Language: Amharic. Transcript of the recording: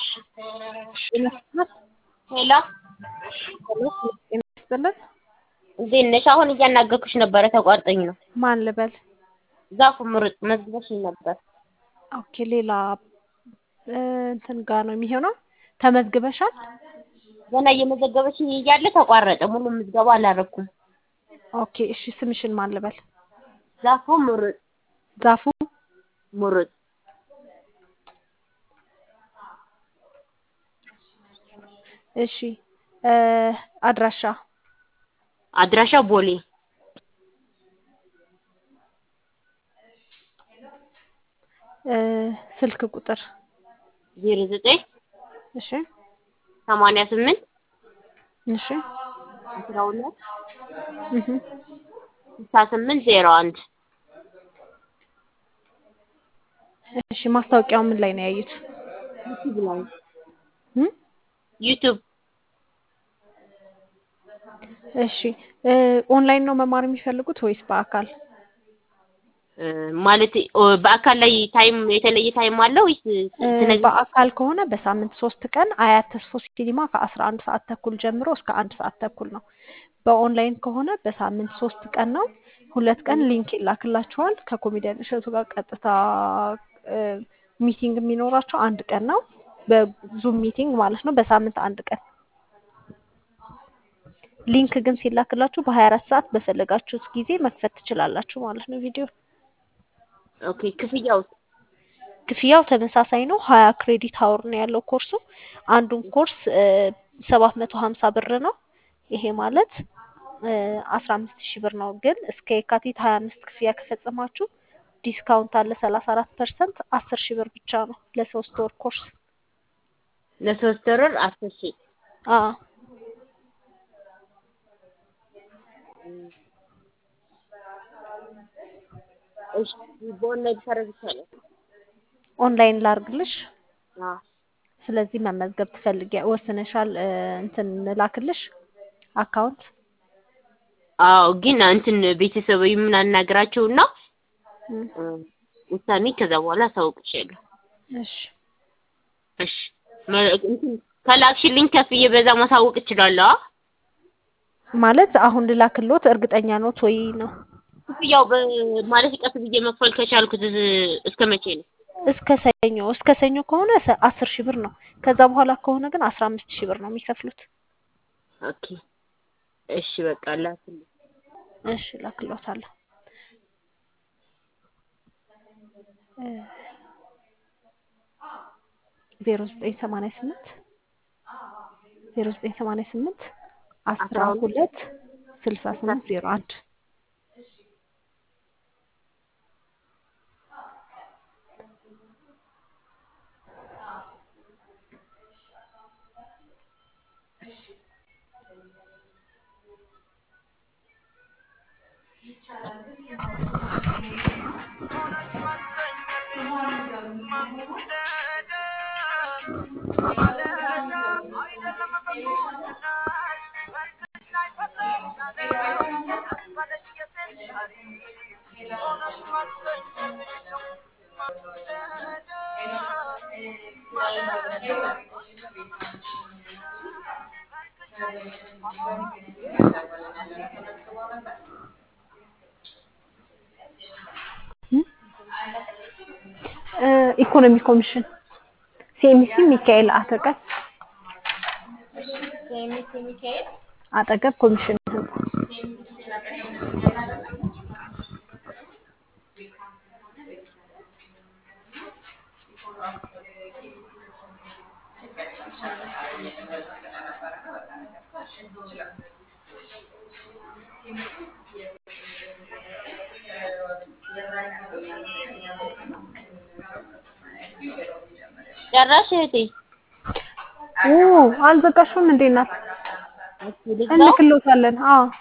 ሄሎ ይመስጥልን እንዴት ነሽ? አሁን እያናገርኩሽ ነበረ ተቋርጠኝ ነው። ማን ልበል? ዛፉ ምሩጥ መዝግበሽኝ ነበር። ኦኬ ሌላ እንትን ጋር ነው የሚሆነው። ተመዝግበሻል? ገና እየመዘገበችኝ እያለ ተቋረጠ። ሙሉ ምዝገባ አላረኩም። ኦኬ እሺ ስምሽን ማን ልበል? ዛፉ ምሩጥ ዛፉ ምሩጥ እሺ አድራሻ አድራሻ ቦሌ ስልክ ቁጥር ዜሮ ዘጠኝ እሺ ሰማንያ ስምንት እሺ አስራ ሁለት እህ ስልሳ ስምንት ዜሮ አንድ እሺ ማስታወቂያው ምን ላይ ነው ያዩት? ዩቲዩብ ላይ እም ዩቲዩብ እሺ ኦንላይን ነው መማር የሚፈልጉት ወይስ በአካል? ማለት በአካል ላይ ታይም የተለየ ታይም አለው ወይስ ስለዚህ በአካል ከሆነ በሳምንት ሶስት ቀን አያት ተስፎ ሲኒማ ከአስራ አንድ ሰዓት ተኩል ጀምሮ እስከ አንድ ሰዓት ተኩል ነው። በኦንላይን ከሆነ በሳምንት ሶስት ቀን ነው። ሁለት ቀን ሊንክ ይላክላችኋል። ከኮሜዲያን እሸቱ ጋር ቀጥታ ሚቲንግ የሚኖራቸው አንድ ቀን ነው። በዙም ሚቲንግ ማለት ነው። በሳምንት አንድ ቀን ሊንክ ግን ሲላክላችሁ በሀያ አራት ሰዓት በፈለጋችሁት ጊዜ መክፈት ትችላላችሁ ማለት ነው ቪዲዮ ኦኬ ክፍያው ክፍያው ተመሳሳይ ነው። ሀያ ክሬዲት አወር ነው ያለው ኮርሱ። አንዱን ኮርስ ሰባት መቶ ሀምሳ ብር ነው። ይሄ ማለት አስራ አምስት ሺህ ብር ነው። ግን እስከ የካቲት ሀያ አምስት ክፍያ ከፈጸማችሁ ዲስካውንት አለ ሰላሳ አራት ፐርሰንት አስር ሺህ ብር ብቻ ነው ለሶስት ወር ኮርስ። ለሶስት ወር አስር ሺህ አዎ እሺ በኦንላይን ሰረዝ ይቻላል? ኦንላይን ላርግልሽ። አዎ ስለዚህ መመዝገብ ትፈልጊ ወስነሻል? እንትን ላክልሽ አካውንት አዎ ግን እንትን ቤተሰብ የምናናግራቸውና ውሳኔ ከዛ በኋላ አሳውቅሻለሁ። እሺ እሺ እንትን ከላክሽልኝ ከፍዬ በዛ ማሳወቅ እችላለሁ? ማለት አሁን ልላክሎት እርግጠኛ ኖት ወይ ነው? ክፍያው ማለት ቀስ ብዬ መክፈል ከቻልኩት እስከ መቼ ነው? እስከ ሰኞ እስከ ሰኞ ከሆነ አስር ሺህ ብር ነው። ከዛ በኋላ ከሆነ ግን አስራ አምስት ሺህ ብር ነው የሚከፍሉት። ኦኬ እሺ በቃ ላክልኝ። እሺ ላክሎታለሁ። ዜሮ ዘጠኝ ሰማንያ ስምንት ዜሮ ዘጠኝ ሰማንያ ስምንት አስራ ሁለት ስልሳ ስምንት ዜሮ አንድ ኢኮኖሚ ኮሚሽን ሲኤምሲ ሚካኤል አጠገብ ሲኤምሲ ሚካኤል አጠገብ ኮሚሽን ህንጻ ጨራሽ እህቴ? ኦ አልዘጋሽም እንዴ እናት? እንልክሎታለን። አዎ